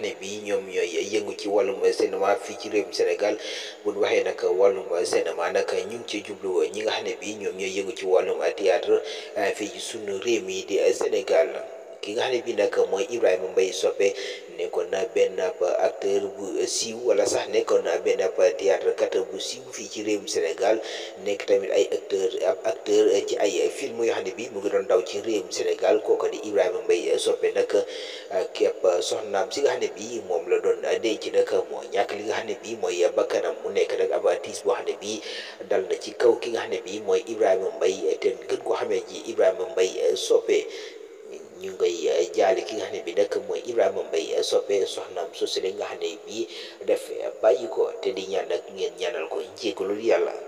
ne bi ñoom ñooy yëngu ci wàllum cinéma fii ci réewum Sénégal bu ñu waxee nag wàllum cinéma nag ñu ngi ci jublu ñi nga xam ne bi ñoom ñooy yëngu ci wàllum théâtre fii ci sunu réew mi di Sénégal ki nga xam ne bi nag mooy Ibrahima Mbaye Sopé nekkoon na benn acteur bu siiw wala sax nekkoon na benn théâtre kat bu siiw fii ci réewum Sénégal nekk tamit ay acteur ab acteur ci ay film yoo xam ne bi mu ngi doon daw ci réewum Sénégal kooku di Ibrahima Mbaye Sopé nag képp soxnaam si nga xam ne bi moom la doon denc nag moo ñàkk li nga xam ne bi mooy bakkanam mu nekk nag ab tiis boo xam ne bi dal na ci kaw ki nga xam ne bi mooy Ibrahima Mbaye te gën koo xamee ji Ibrahima Mbaye Sopé ñu ngay jaale ki nga xam ne bi nag mooy Ibrahima Mbaye Sopé soxnaam sosile nga xam ne bii def bàyyi ko te di ñaan nag ngeen ñaanal ko jégalul yàlla